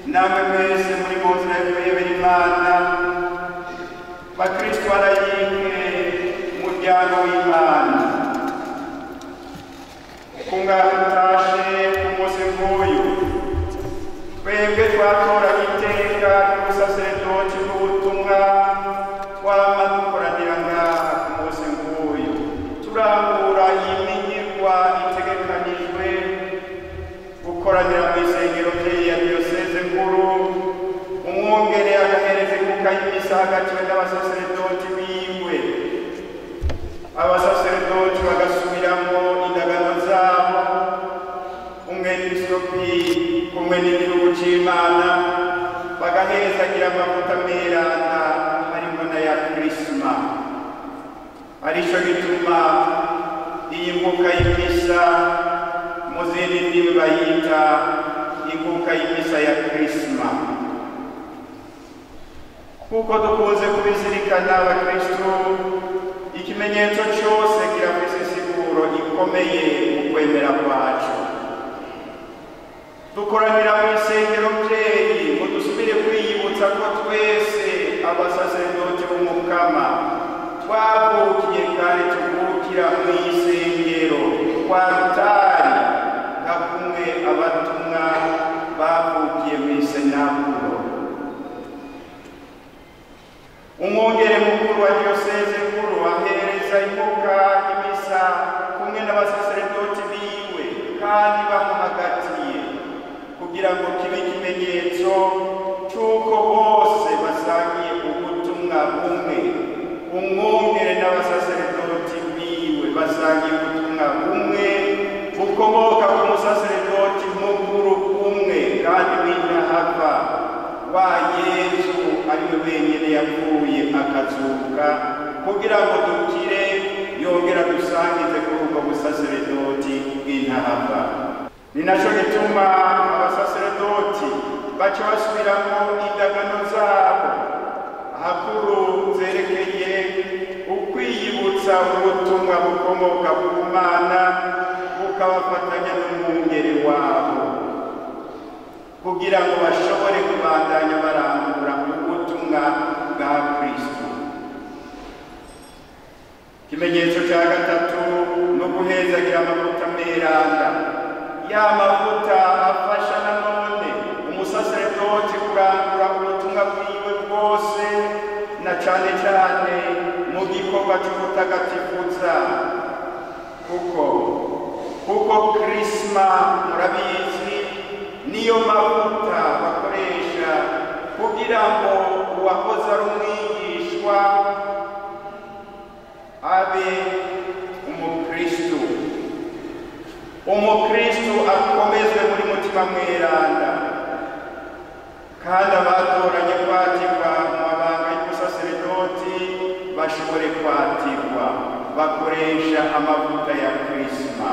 namwe mwese muri mu nzira yo kuyobera imana bakristo barayike umuryango w'imana kungaha mutashe ku munsi nk'uyu twebwe twatoranye iteka ry'ubusaseredoti bw'ubutumwa twama dukoranira ngaha ku munsi nk'uyu turangura iyi minyigwa itegekanijwe gukoranira mu isengero ry'iyi ya diyoseze nkuru umwungere agahereza ikuka y'imisa hagatiwe n'abasaseredoti biwe abasaseredoti bagasubiramo indagano zabo umwepiskopi kumwe n'igihugu c'imana bagahezagira amavuta merana harimo n'aya kirisima arico gituma iyi mbuga y'imisa mu zindi ndimi bayita inkuka y'imisa ya kirisima kuko dukunze kubizirikana abakristu ikimenyetso cyose kirafise isiguro ikomeye mu kwemera kwacu dukoranira mu isengero byeyi ngo dusubire kwiyibutsa ko twese abasaseredoti b'umukama twavukiye kandi tuvukira mu isengero kwa rutari nka kumwe abatumwa bavukiye mu isenakuro umwungere mukuru wa diyoseze nkuru ahereza imbuga y'imisa kumwe n'abasaseredoti biwe kandi bamuhagatiye kugira ngo kibe ikimenyetso cy'uko bose basangiye ubutumwa bumwe umwungere n'abasaseredoti biwe basangiye ubutumwa bumwe bukomoka ku musaseredoti mukuru umwe kandi w'intahava wa yesu ariwe wenyine yapfuye akazuka kugira ngo dukire yongera dusangize kuri ubwo busaseredoti bw'intahava ni nacyo gituma abasaseredoti baca basubiramo indagano zabo hakuru zerekeye ukwiyibutsa ubutumwa bukomoka ku mana bukabafatanya n'umwungeri wabo kugira ngo bashobore kubandanya barangura ubutumwa bwa kristo ikimenyetso cya gatatu no guhezagira amavuta meranda ya mavuta afasha nanone umusaseredoti kurangura ubutumwa bwiwe bwose na cyane cyane mu gikorwa cy'ubutagatifuza kuko kuko kirisima murabizi niyo mavuta bakoresha kugira ngo uwahoze ari umwigishwa abe umukristu umukristu akomezwe muri mutima mweranda kandi abatoranye kwatirwa mu mabanga y'ubusaseredoti bashobore kwatirwa bakoresha amavuta ya kirisima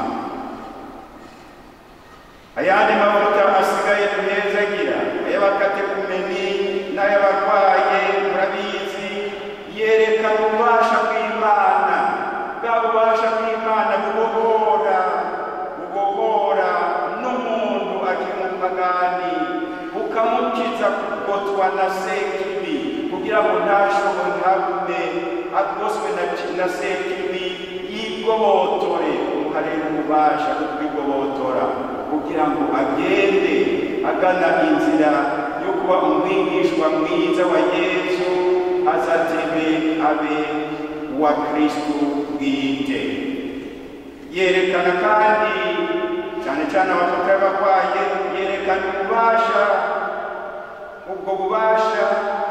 ayandi mavuta asigaye duhezagira ay'abakatekumeni n'ay'abarwaye murabizi yerekana ububasha bw'imana bwa bubasha bw'imana bubohora bubohora n'umuntu akiri umupagani bukamukiza kugotwa na sekibi kugira ngo ntashobore ntagume agoswe na, na sekibi yigobotore umuharera ububasha bwo kwigobotora kugira ngo agende agana inzira yo kuba umwigishwa mwiza wa yesu azatebe abe wa kristu bwite yerekana kandi cyane cyane abafata y'abarwaye yerekana ububasha ubwo bubasha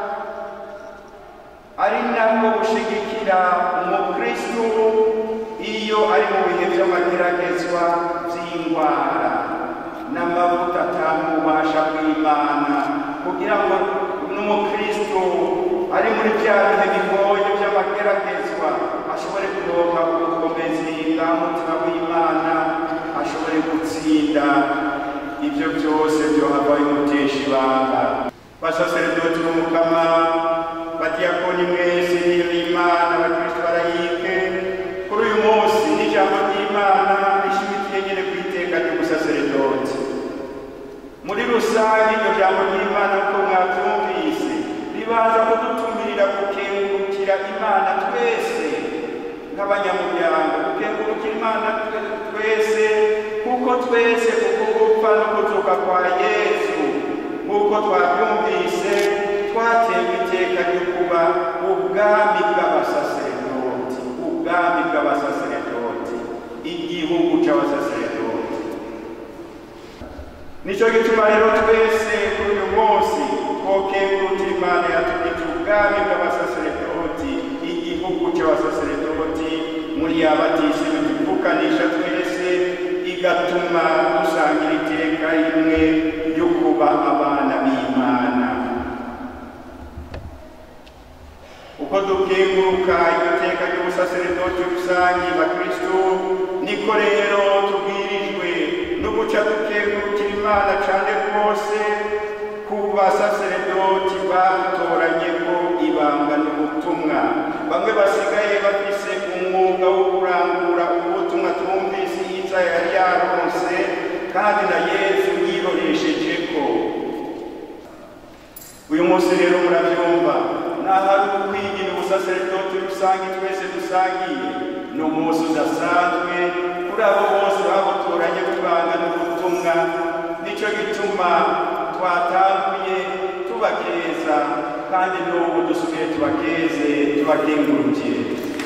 ari nabwo bushigikira umukristu iyo ari mu bihe by'amageragezwa by'indwara n'amavuta atanga ububasha bw'imana kugira ngo n'umukristo ari muri bya bihe bigoye by'amageragezwa ashobore kuronka ubukomezi bwa mutima w'imana ashobore gutsinda ibyo byose byohava bimutesha ibanga basaseredoti b'umukama badiyakoni mwese niyo y'imana abakristo barayike kuri uyu munsi n'ijambo ry'imana rishimikiye nyine ku iteka ry'ubusaseredoti muri rusange iryo jambo ry'imana ko mwabyumvise ribanza kudutumirira gukengurukira imana twese nk'abanyamuryango gukengurukira imana twese kuko twese kuko gupfa no kuzuka kwa yesu nk'uko twabyumvise twatewe iteka ryo kuba ubwami bw'abasaseredoti ubwami bw'abasaseredoti igihugu cy'abasaseredoti nicyo gituma rero twese kuri uyu munsi twokengurukira imana yatugije ubwami bw'abasaseredoti igihugu cy'abasaseredoti muri yabatisimu tuvukanisha twese igatuma dusangira iteka rimwe ryo kuba abana b'imana uko dukenguruka iryo teka ry'ubusaseredoti rusange bakristo niko rero tubwirijwe no guca dukengurukira imana cyane rwose ku basaseredoti batoranye ko ibanga n'ubutumwa bamwe basigaye bafise umwuga wo kurangura ubutumwa twumvise yiza yari yaronse kandi na yesu yiroresheje ko uyu munsi rero murabyumva naho ari ukwigira ubusaseredoti rusange twese dusangiye ni umunsi udasanzwe kuri abo bose babutoranye kubanga n'ubutumwa nicyo gituma twatanguye tubakeza kandi n'ubu dusubiye tubakeze tubakengurukire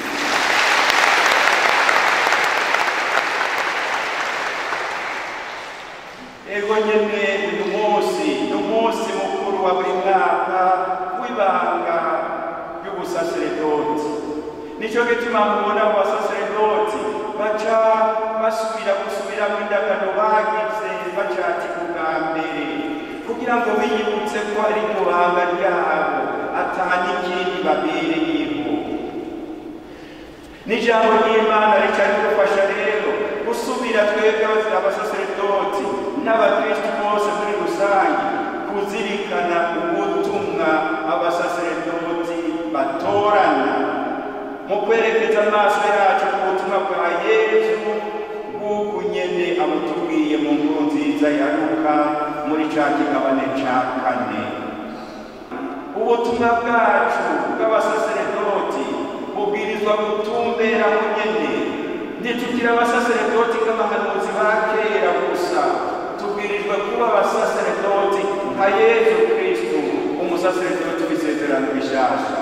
ego nyene uyu munsi ni umunsi mukuru wa buri mwaka w'ibanga ry'ubusaseredoti nicyo gituma mubona mu basaseredoti baca basubira gusubiramo indagano bagize bacati bwa mbere kugira ngo biyibutse ko ari ryo banga ryabo atani ikindi babereyeho n'ijambo ry'imana rica ridufasha rero gusubira twebwe abasaseredoti n'abakristu bose muri rusange kuzirikana ubutumwa abasaseredoti batorana mu kwerekeza amaso yacu ku butumwa bwa yesu bw'uku nyene abutubwiye mu nkuru nziza ya luka muri ca kigabane ca kane ubutumwa bwacu bw'abasaseredoti bubwirizwa gutumbera mu nyene ntitugira abasaseredoti nk'abahanuzi ba kera gusa tubwirijwe kuba abasaseredoti nka yesu kristu umusaseredoti w'isezerano rishasha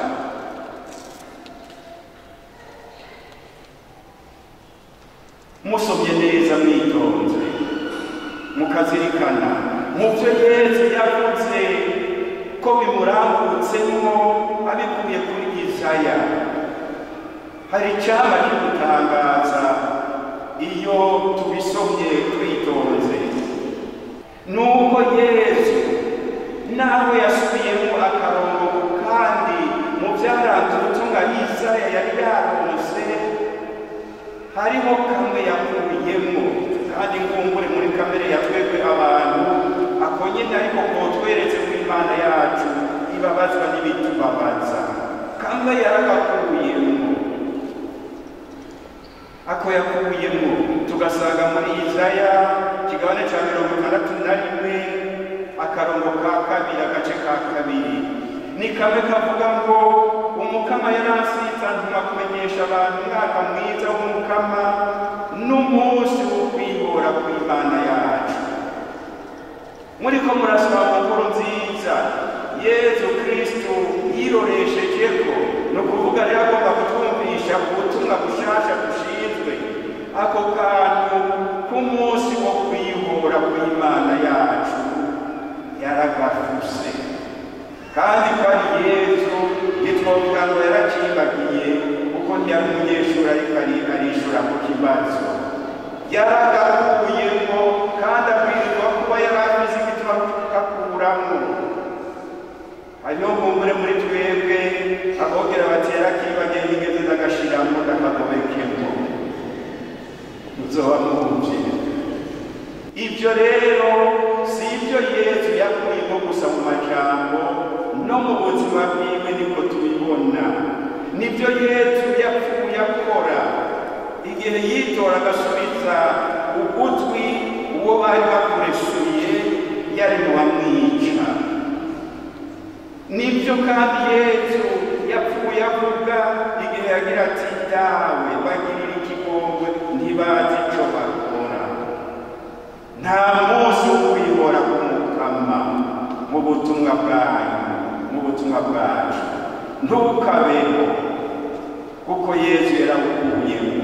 musomye neza mwitonze mukazirikana mu byo yesu yavuze ko bimurambutsemwo abikuye kuri isaya hari icyama kidutangaza iyo tubisomye twitonze nuko yesu nawe yasubiyemo akarongo kandi mu byaranze ubutumwa isaya yari yaronse hariho kamwe yakuyemo kandi ngumbure muri kamere ya twebwe abantu ako nyine ariko kotweretse ko imana yacu ibabazwa n'ibitubabaza kamwe yaragakuyemo ako yakuyemo tugasanga muri izaya kigabane cya mirongo itandatu na rimwe akarongo ka kabiri agace ka kabiri ni kamwe kavuga ngo umukama yaransize antuma kumenyesha abantu umwaka mwiza w'umukama n'umunsi wo kwihora kw'imana yacu muri ko murasoma mu nkuru nziza yezu kristu yiroresheje ko ni ukuvuga rero agomba kutwumvisha ubutumwa bushasha dushinzwe ako kantu k'umunsi wo kwihora kw'imana yacu yaragafuse kandi ko ari yezu ntitwovuga ngo yarakibagiye kuko ntiyari umunyeshuri ariko arishura ku kibazo yaragakuyemo kandi abwirizwa kuba yari abizi igituma kakuramo hariho nkumbure muri twebwe abogera batera kibagiye n'ingezi z'agashiramo n'akagobekemo muzoba mwumvire ibyo rero si ibyo yesu yakuyemo gusa mu majambo no mu buzima bwiwe niko tubibona nibyo yesu yapfuye akora igihe yitora agasubiza ugutwi uwo bari bakoreshuye yari mu bamwica nibyo kandi yesu yapfuye avuga igihe yagira ati dawe bagirira ikigongwe ntibazi icyo bakora nta munsi wo kwihora k'umukama mu butumwa bwanyu mu butumwa bwacu ntukabeho kuko yesu yarawukuyemo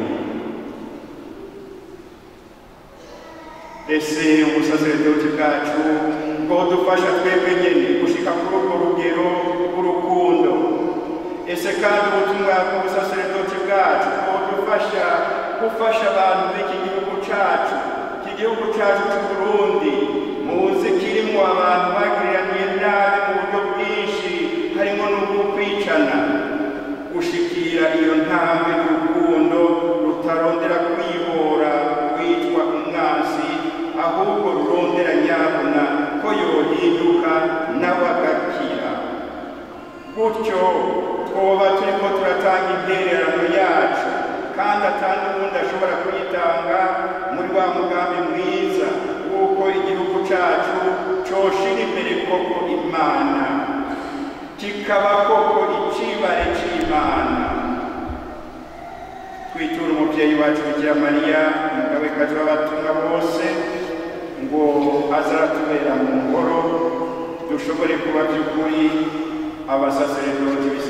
ese ubusaseredoti bwacu bwodufasha twebwe nyene gushika kuri urwo rugero rw'urukundo ese kandi ubutumwa bw'ubusaseredoti bwacu bwodufasha gufasha abantu b'iki gihugu cacu iki gihugu cacu c'uburundi muzi kirimwo abantu bagiriraniye nabi mu buryo bwinshi harimo n'ubwo kwicana gushikira iyo ntambwe y'urukundo rutarondera kwihora rwitwa umwansi ahubwo rurondera nyabuna ko yohinduka nawe agakira gutyo twoba turiko turatanga intererano yacu kandi atandi uwundi ashobora kuyitanga muri wa mugambi mwiza w'uko igihugu cacu coshira imbere koko imana kikaba koko icibare c'imana twitura umuvyeyi wacu bikira mariya umugabekazi w'abatumwa bose ngo azaratubera mu ngoro dushobore kuba by'ukuri abasaseredoti